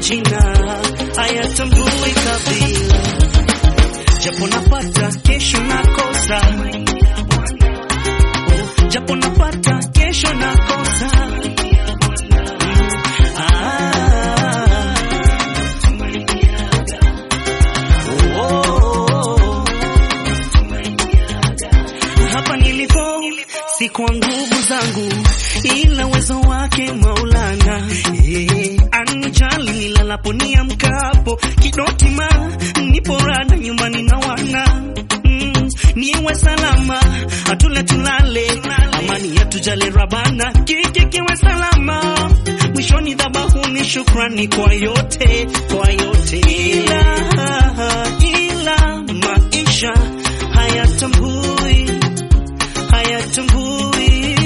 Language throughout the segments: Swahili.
jina hayatambui kabila, japo napata kesho nakosa, oh, japo napata kesho nakosa. Ah, oh, hapa nilipo si kwa nguvu zangu, ila uwezo wake Maulana. Eh, anijali nilalapo niamkapo, kidotima nipo rada nyumbani na wana mm, niwe salama, atule tulale, amani yatujale Rabana, kiki kiwe salama, mwishoni dhabahuni shukrani kwa yote, kwa yote, ila ila maisha hayatambui hayatambui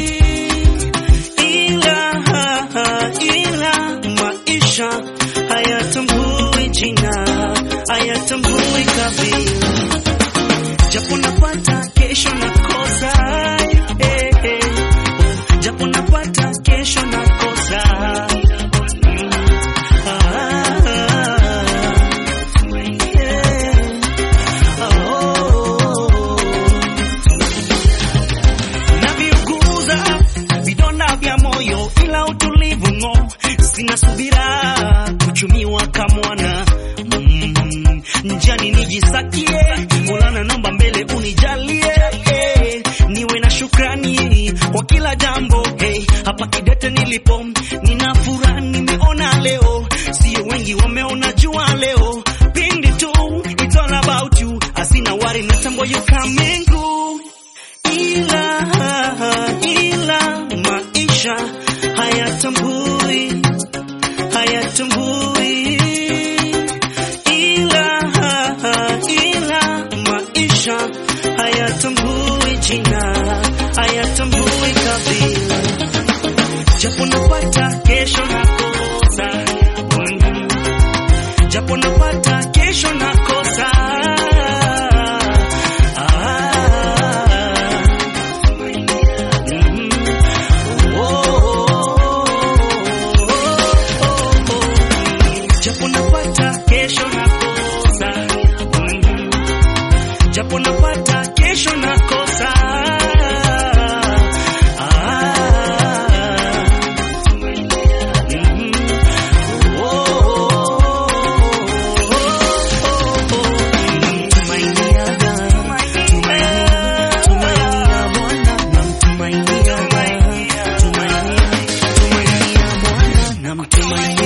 ila ila maisha hayatambui jina hayatambui kabila japo napata kesho nakosa eh, eh. japo napata kesho nakosa Mm. Ah, eh. Oh naviuguza vidonda vya moyo, ila utulivu ng'o, sina subira kuchumiwa kamwana mm, njani nijisakie, Mola naomba mbele unijalie eh, niwe na shukrani kwa kila jambo hey, hapa Kidete nilipo nina furaha nimeona leo, sio wengi wameona jua leo, pindi tu it's all about you, asina wari na tambo you coming through ila ila maisha hayatambui hayatambui ila ila maisha hayatambui jina hayatambui kabila japo napata kesho nakosa Mm. japo napata kesho nakosa ah. Mhm. Oh, japo napata kesho nakosa Mhm. japo napata kesho nakosa Ah. Mhm. Tumainia, tumainia, tumainia Bwana, namtumainia, tumainia, tumainia Bwana, namtumainia